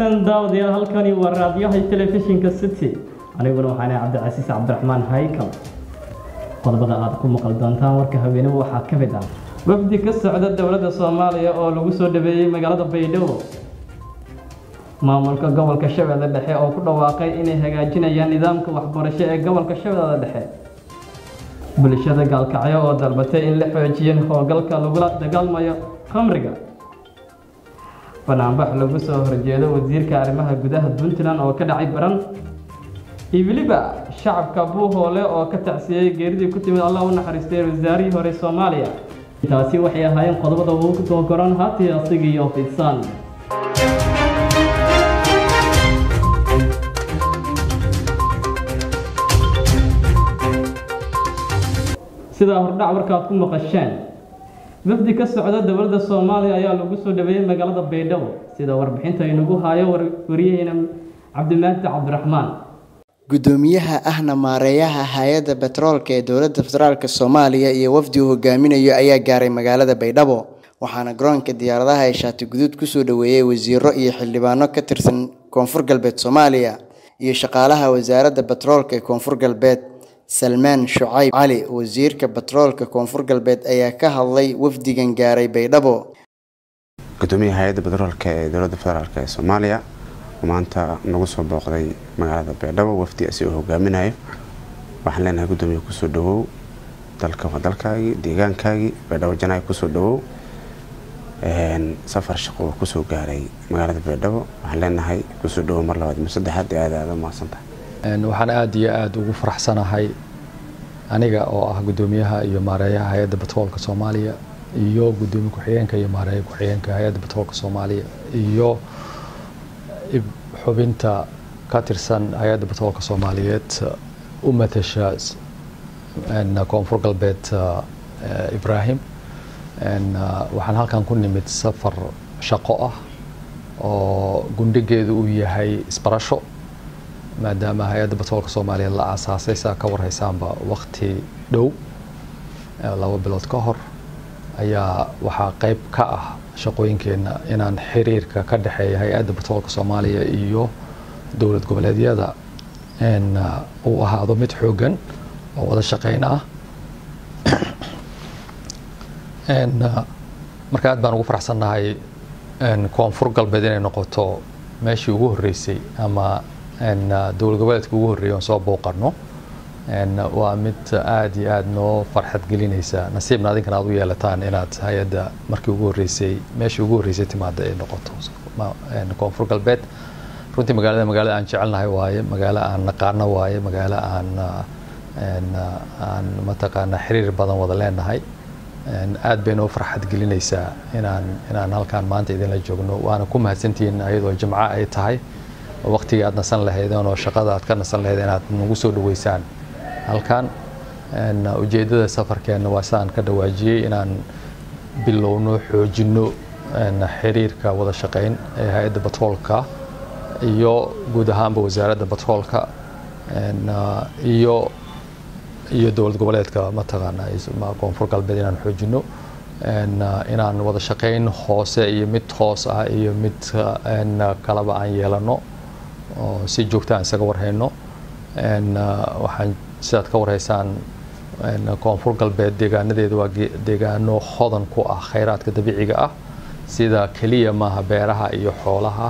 wanaagsan daawadayaal halkani waa raadiyaha telefishinka city aniguna waxaan cabdicasiis cabdiraxmaan haykal qodobada aad ku maqal doontaan warka haweenimo waxaa ka mid ah wafdi ka socda dowladda soomaaliya oo lagu soo dhaweeyey magaalada baydhabo maamulka gobolka shabeelle dhexe oo ku dhawaaqay inay hagaajinayaan nidaamka waxbarasho ee gobolka shabeelle dhexe bulshada gaalkacyo oo dalbatay in la xoojiyo howlgalka lagula dagaalmayo khamriga banaanbax lagu soo horjeedo wasiirka arrimaha gudaha puntland oo ka dhacay baran iyo weliba shacabka buuhoole oo ka tacsiyey geeridii ku timid allah u naxariistay wasaarihii hore soomaaliya taasi waxay ahaayeen qodobada ugu soo goran haatii asigii oo fidsan sidaa hordhac warkaad ku maqasheen wafdi ka socda dowladda soomaaliya ayaa lagu soo dhaweeyey magaalada baydhabo sida warbixinta inagu haayo wariyaheyna cabdimaahdi cabdiraxmaan gudoomiyaha ahna maareeyaha hay-adda betroolka ee dowladda federaalk soomaaliya iyo wafdi uu hogaaminayo ayaa gaaray magaalada baydhabo waxaana garoonka diyaaradaha ee shaati guduud kusoo dhaweeyey wasiiro iyo xildhibaano ka tirsan koonfur galbeed soomaaliya iyo shaqaalaha wasaaradda betroolka ee koonfur galbeed salmaan shucayb cali wasiirka batroolka koonfur galbeed ayaa ka hadlay wafdigan gaaray baydhabo gudoomiyaha hay-adda batroolka ee dowladda federaalk ee soomaaliya oo maanta nagu soo booqday magaalada baydhabo wafdi asi uu hogaaminayo waxaan leenahay gudoomiya kusoo dhawow dalka waa dalkaagii deegaankaagii baydhabo janaay kusoo dhawow safar shaqo uu kusoo gaaray magaalada baydhabo waxaan leenahay kusoo dhawow mar labaad mar saddexaad aada aada umahadsantahay waxaan aada iyo aada ugu faraxsanahay aniga oo ah gudoomiyaha iyo maareeyaha hay-adda batroolka soomaaliya iyo gudoomiye ku-xigeenka iyo maareeya ku-xigeenka hay-adda batroolka soomaaliya iyo xubinta ka tirsan hay-adda batroolka soomaaliyeed u matasha koonfur galbeed ibraahim waxaan halkan ku nimid safar shaqo ah oo gundhigeedu uu yahay isbarasho maadaama hay-adda batroolka soomaaliya la aasaasay saa ka warhaysaanba wakti dhow laba bilood ka hor ayaa waxaa qeyb ka ah shaqooyinkeenna inaan xiriirka ka dhexeeya hay-adda batroolka soomaaliya iyo dowlad goboleedyada uu ahaado mid xoogan oo wada shaqeyn ah marka aad baan ugu faraxsannahay koonfur galbeed inay noqoto meeshii ugu horreysay ama dowlad goboleedka ugu horreeyay oon soo booqano waa mid aada iyo aada noo farxad gelinaysa nasiibna adinkana aad u yeelataan inaad hay-adda markii ugu horreysay meeshii ugu horreysay timaada ay noqoto koonfur galbeed runtii magaalada magaalada aan jecelnahay waaye magaalo aan naqaano waaye magaalo aan aan mataqaana xiriir badan wada leenahay aad bay noo farxad gelinaysaa inaan inaan halkaan maanta idinla joogno waana ku mahadsantihiin ayadoo jimco ay tahay waqtigii aad nasan lahaydeen oo shaqada aad ka nasan lahaydeen inaad nagu soo dhaweysaan halkan ujeeddada safarkeenna waa sidaan ka dhawaajiyey inaan bilowno xoojinno xiriirka wada shaqeyn ee hay-adda batroolka iyo guud ahaanba wasaaradda batroolka iyo iyo dowlad goboleedka mataqaana koonfur galbeed inaan xoojinno inaan wada shaqeyn hoose iyo mid hoos ah iyo mid kalaba aan yeelano oo si joogta aan isaga warhayno waxaan sidaad ka warhaysaan koonfur galbeed deegaanadeeda waa deegaano hodan ku ah khayraadka dabiiciga ah sida keliya maaha beeraha iyo xoolaha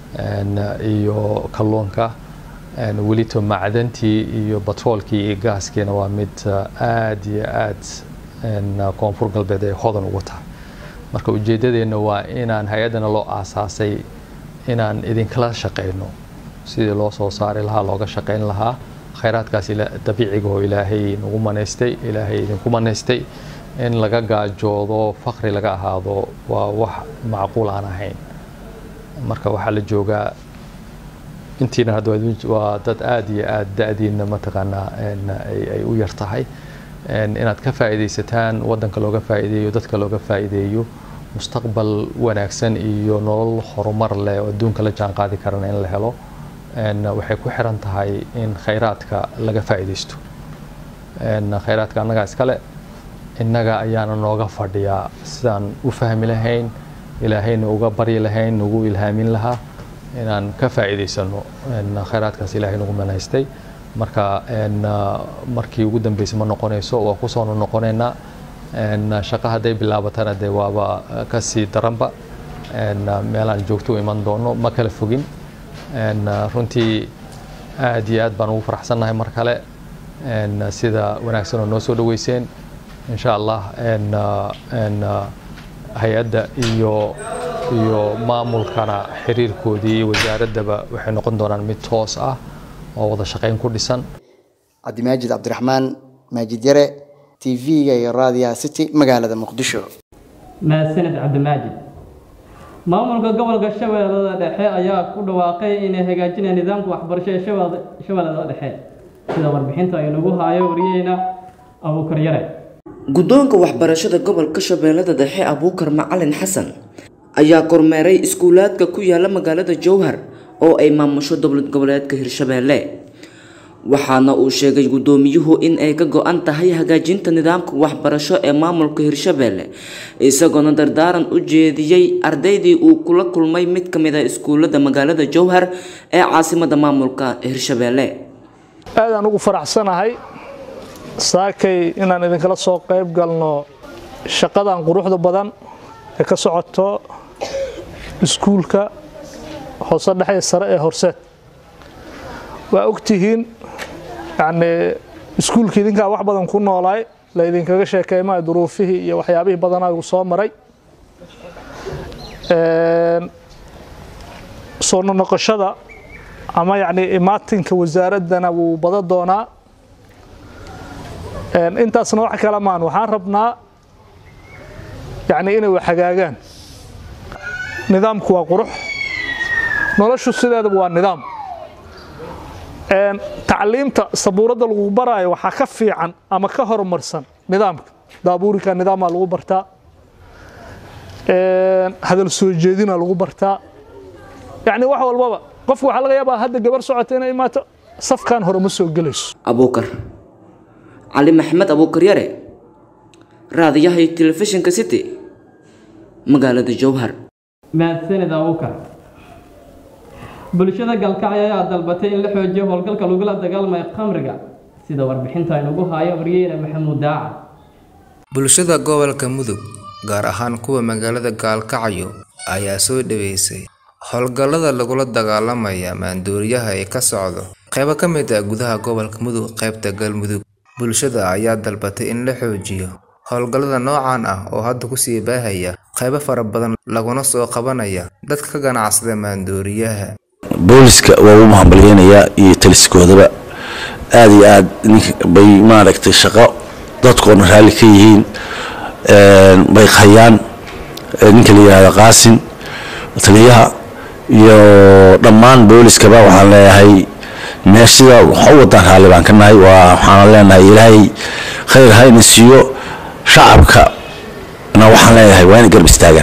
iyo kalluunka welito macdantii iyo batroolkii iyo gaaskiina waa mid aada iyo aad koonfur galbeed ay hodan ugu tahay marka ujeeddadeenna waa inaan hay-addana loo aasaasay inaan idinkala shaqeyno sidii loo soo saari lahaa looga shaqeyn lahaa khayraadkaas dabiiciga oo ilaahay nagu manaystay ilaahay idinku manaystay in laga gaajoodo fakri laga ahaado waa wax macquul aan ahayn marka waxaa la joogaa intiina hadda waa dad aada iyo aada da-diina mataqaanaa ay u yar tahay inaad ka faa'iidaysataan waddanka looga faa'iideeyo dadka looga faa'iideeyo mustaqbal wanaagsan iyo nolol horumar leh oo adduunka la jaan qaadi karana in la helo waxay ku xiran tahay in khayraadka laga faa'iidaysto khayraadka annagaa iskale innaga ayaana nooga fadhiyaa sidaan u fahmi lahayn ilaahayna uga baryi lahayn nagu ilhaamin lahaa inaan ka faa'iidaysano khayraadkaas ilaahay nagu manaystay marka markii ugu dambeysay ma noqonayso waa kusoo noqonaynaa shaqo hadday bilaabatana dee waaba kasii daranba meelaan joogto u iman doono ma kala fogin runtii aad iyo aad baan ugu faraxsannahay mar kale sida wanaagsan oo noo soo dhaweyseen insha allah hay-adda iyo iyo maamulkana xiriirkoodii iyo wasaaraddaba waxay noqon doonaan mid toos ah oo wada shaqayn ku dhisan cabdimaajid cabdiraxmaan maajid yare t v-ga iyo raadiyaha city magaalada muqdisho mahadsanid cabdimaajid maamulka gobolka shabeellada dhexe ayaa ku dhawaaqay inay hagaajinayaan nidaamka waxbarasho ee shabeellada dhexe sida warbixinta ay nagu haayo wariyeyna abuukar yare guddoonka waxbarashada gobolka shabeellada dhexe abuukar macalin xasan ayaa kormeeray iskuulaadka ku yaala magaalada jowhar oo ay maamusho dowlad goboleedka hirshabeelle waxaana uu sheegay guddoomiyuhu in ay ka go-an tahay hagaajinta nidaamka waxbarasho ee maamulka hirshabeelle isagoona dardaaran u jeediyey ardaydii uu kula kulmay mid ka mid a iskuullada magaalada jowhar ee caasimada maamulka hirshabeelle aadaan ugu faraxsanahay saakay inaan idinkala soo qayb galno shaqadan quruxda badan ee ka socoto iskuulka hoose dhexe sare ee horseed waa ogtihiin yacnii iskuulka idinkaa wax badan ku noolaay la idinkaga sheekeymayo duruufihii iyo waxyaabihii badanaa igu soo maray soo noqoshada ama yacnii imaatinka wasaaraddana wuu badan doonaa intaasna wax kale maan waxaan rabnaa yacnii inay wax hagaagaan nidaamku waa qurux noloshu sideedaba waa nidaam tacliimta sabuuradda lagu baraayo waxaa ka fiican ama ka horumarsan nidaamka daabuurika nidaamaa lagu bartaa hadal soo jeedina lagu bartaa yacni wax walbaba qofku waxaa laga yaabaa hadda gabar socota inay imaato safkan hore ma soo gelayso abuukar cali maxamed abuukar yare raadiyaha iyo telefishinka city magaalada jowhar mahadsanid abuukar bulshada galkacyo ayaa dalbatay in la xoojiyo howlgalka lagula dagaalamayo khamriga sida warbixinta aynugu haayo wariyeyna maxamuud daaca bulshada gobolka mudug gaar ahaan kuwa magaalada gaalkacyo ayaa soo dhaweysay howlgallada lagula dagaalamaya maanduuriyaha ee ka socdo qaybo ka mid ah gudaha gobolka mudug qaybta galmudug bulshada ayaa dalbatay in la xoojiyo howlgallada noocan ah oo hadda kusii baahaya qaybo fara badan laguna soo qabanaya dadka ka ganacsada maanduuriyaha booliska waa ugu mahadbaliyeynayaa iyo taliskoodaba aada iyo aad bay maaragtay shaqo dadkoona raalli ka yihiin bay hayaan ninka la yihahdo qaasin taliyaha iyo dhammaan booliskaba waxaan leeyahay meeshida waxa u wadaan raalli baan ka nahay waa waxaan leenahay ilaahay khayr ha ina siiyo shacabka na waxaan leeyahay waa inay garb istaagaan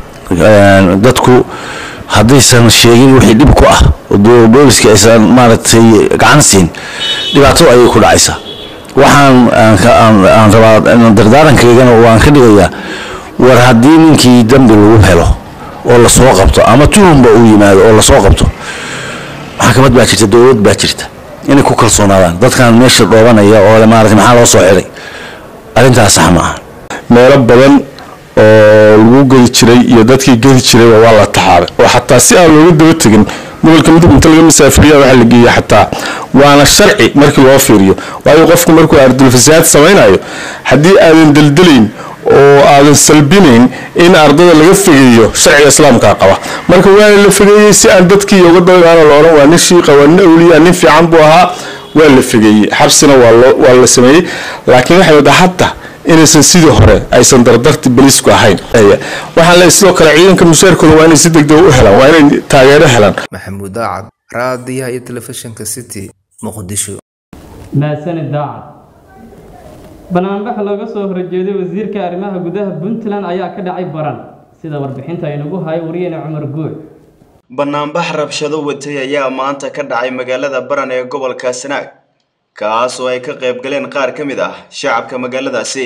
dadku haddaysan sheegin wixii dhib ku ah oo booliska aysan maaragtay gacan siin dhibaato ayay ku dhacaysaa waxaan aan rabaa dardaarankaygana waan ka dhigayaa war haddii ninkii dambi lagu helo oo lasoo qabto ama tuhumba uu yimaado oo lasoo qabto maxkamad baa jirta dowlad baa jirta inay ku kalsoonaadaan dadkan meesha dhoobanaya oo maarata maxaa loo soo xiday arrintaas sax ma aha meelo badan oo lagu gedi jiray iyo dadkii gedi jirayba waa la taxaabay oo xataa si aan looga daba tegin gobolka mudug inta laga masaafiriya waxaa la geeyey xataa waana sharci markii loo fiiriyo waayo qofku markuu ardulfasaad samaynayo haddii aadan deldelayn oo aadan salbinayn in ardada laga fegeeyo sharciga islaamkaa qaba marka waana la fegeeyey si aan dadkii uga dabaano la odhan waa nin shiiqa waa nin awliya nin fiican buu ahaa waa la fegeeyey xabsina waa la sameeyey laakiin waxay waddaa hadda inaysan sidii hore aysan dardarti baliisku ahayn waxaan leeyahay sidoo kale ciidanka mushaarkooda waa inay si degdeg u helaan waa inay taageero helaan maxamuud daacad raadiyaha iyo telefishinka city muqdisho mahadsanid daacad banaanbax looga soo horjeeday wasiirka arrimaha gudaha puntland ayaa ka dhacay baran sida warbixinta aynugu hayo wariyeyna cumar guuc banaanbax rabshado watay ayaa maanta ka dhacay magaalada baran ee gobolka sanaag kaas oo ay ka qayb galeen qaar ka mid ah shacabka magaaladaasi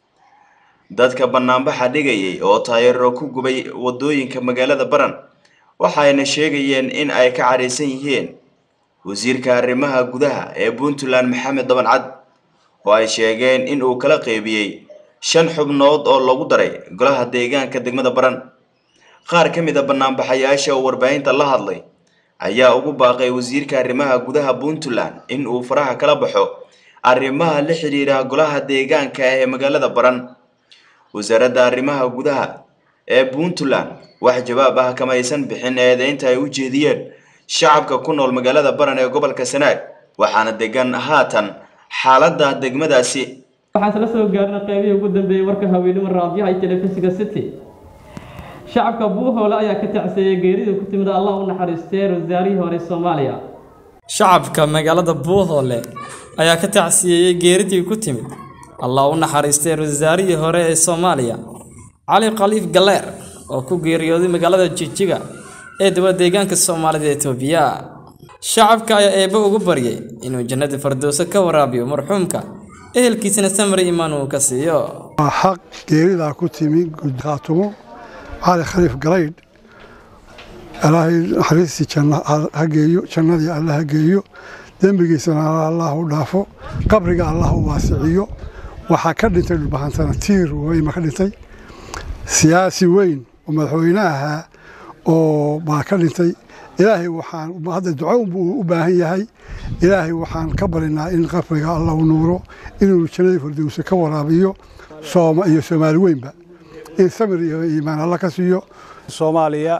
dadka banaanbaxa dhigayay oo taayaro ku gubay wadooyinka magaalada baran waxayna sheegayeen in ay ka cadhaysan yihiin wasiirka arrimaha gudaha ee puntland maxamed dabancad oo ay sheegeen in uu kala qeybiyey shan xubnood oo lagu daray golaha deegaanka degmada baran qaar ka mid a banaanbaxayaasha oo warbaahinta la hadlay ayaa ugu baaqay wasiirka arrimaha gudaha puntland in uu faraha kala baxo arrimaha la xidhiidha golaha deegaanka ee magaalada baran wasaaradda arrimaha gudaha ee puntland wax jawaab ah kama aysan bixin eedeynta ay u jeediyeen shacabka ku nool magaalada baran ee gobolka sanaag waxaana degan haatan xaaladda degmadaasi waxaan isla soo gaarnay qaybihii ugu dambeeyey warka haweenimo raadiyaha iyo telefishinka city shacabka buuhoole ayaa ka tacseeyay geeridii ku timid allah u naxariistay wasaarihii hore soomaaliya shacabka magaalada buuhoole ayaa ka tacsiyeeyey geeridii ku timid allah u naxariistay wasaarihii hore ee soomaaliya cali khaliif galeer oo ku geeriyooday magaalada jijiga ee dowlad deegaanka soomaalida etoobiya shacabka ayaa eebbe ugu baryay inuu jannada fardowso ka waraabiyo marxuumka ehelkiisana samri imaan uu ka siiyo waa xaq geeridaa ku timi khaatumo cali khaliif galaydh ilaahay naxariistii janna ha geeyo jannadii alla ha geeyo dembigiisana allah u dhaafo qabriga allah u waasiciyo waxaa ka dhintay dhulbahantana tiir weyma ka dhintay siyaasi weyn oo madaxweyne ahaa oo baa ka dhintay ilaahay waxaan hadda duco buu u baahan yahay ilaahay waxaan ka barinaa in qabriga alla u nuuro inuu jannadii fardowse ka waraabiyo sooma iyo soomaali weynba in samir iyo iimaan alla ka siiyo soomaaliya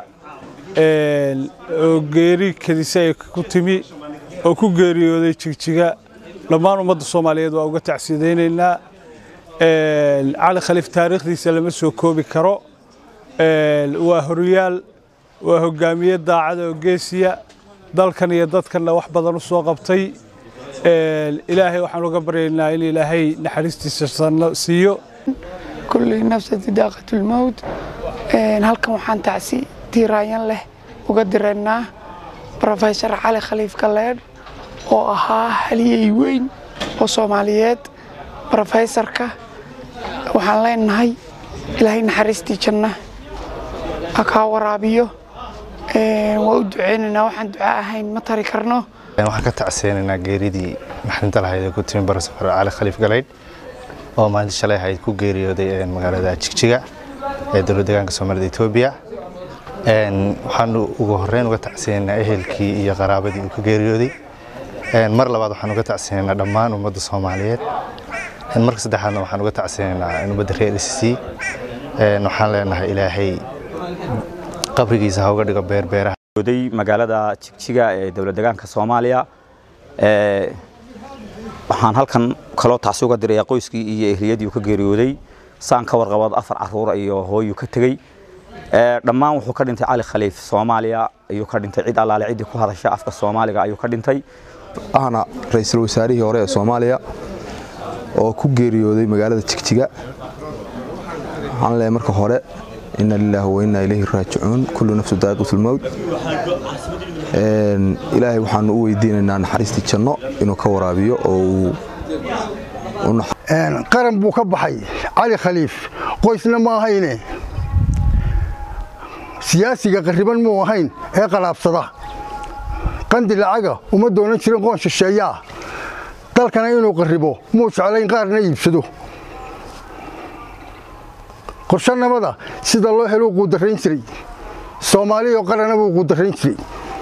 oo geeri kadisa ay ku timi oo ku geeriyooday jigjiga dhammaan ummadda soomaaliyeed waa uga tacsidaynaynaa cali khaliif taariikhdiisa lama soo koobi karo waa horyaal waa hogaamiye daacada oo geesiya dalkan iyo dadkanna wax badan u soo qabtay ilaahay waxaan uga baryaynaa in ilaahay naxariistiisa sanno siiyo kulli nafsati daaqatulmowt halkan waxaan tacsi tiiraayan leh uga diraynaa rofesor cali khaliif galeedh oo ahaa haliyey weyn oo soomaaliyeed rofesorka waxaan leenahay ilaahay naxariistii janna ha kaa waraabiyo waa u duceynaynaa waxaan duca ahayn ma tari karno waxaan ka tacseenaynaa geeridii maxrinta lahayd ee ku timi barasafar cali khaliif galeydh oo maalinta shalay ahayd ku geeriyooday magaalada jigjiga ee dowlad deegaanka soomaalida etoobiya waxaan ugu horreyn uga tacseenaynaa ehelkii iyo qaraabadii uu ka geeriyooday mar labaad waxaan uga tacseenaynaa dhammaan ummadda soomaaliyeed marka saddexaadna waxaan uga tacseenaynaa ummadda reer sc waxaan leenahay ilaahay qabrigiisa ha uga dhigo beerbeeraha magaalada jigjiga ee dowlad deegaanka soomaaliya waxaan halkan kaloo tacsi uga dirayaa qoyskii iyo ehliyadii uu ka geeriyooday saan ka warqabad afar caruura iyo hooyuu ka tegey dhammaan wuxuu ka dhintay cali khaliif soomaaliya ayuu ka dhintay cid allaale ciddii ku hadasha afka soomaaliga ayuu ka dhintay ahna ra-iisul wasaarihii hore ee soomaaliya oo ku geeriyooday magaalada jigjiga waxaan leeyahay marka hore ina lilaahi wa inna ilayhi raajicuun kullu nafsu daa'iqatulmowt ilaahay waxaanu u weydiinaynaa naxariistii janno inuu ka waraabiyo oo uu qaran buu ka baxay cali khaliif qoysna ma ahayne siyaasiga qarriban muu ahayn ee qalaabsada qandi lacaga uma doonan jirin qoon shisheeyaa dalkana inuu qarribo muu jeclayn qaarna iibsado qorshanimada sida loo heluu quudarayn jiray soomaaliyo qarana buu quudarayn jiray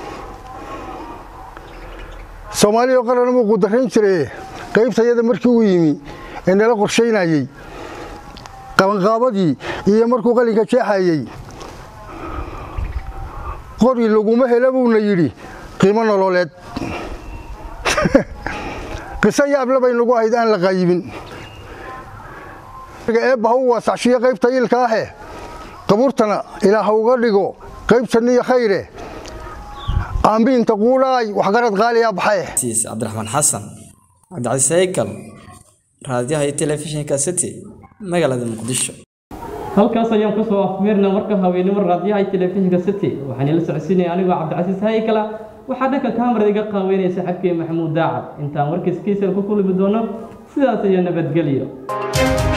soomaaliyo qarana buu quudarayn jiray qaybtayada markii uu yimi ee nala qorshaynayey qabanqaabadii iyo markuu qalinka jeexayey qori laguma hela buuna yidhi qiimo nololeed qiso yaable bay nagu ahayd aan la qaayibin eebba ha u waasacshiyo qaybta ilka ahe qabuurtana ilaah ha uga dhigo qaybtanniyo khayre aambiinta quudhaay waxgarad qaaliyaa baxaye siis cabdiraxmaan xasan cabdicasiis haykal raadiyaha iyo telefishinka city magaalada muqdisho halkaas ayaan kusoo afmeerna marka haweenimo raadiyaha iyo telefishinka city waxaan ila socodsiinaya anigoo cabdicasiis haykala waxaa dhanka kaamarada iga qaaweynaya saaxiibkii maxamuud daacad intaan warkiiskiisa ku kulmi doono sidaas iyo nabadgelyo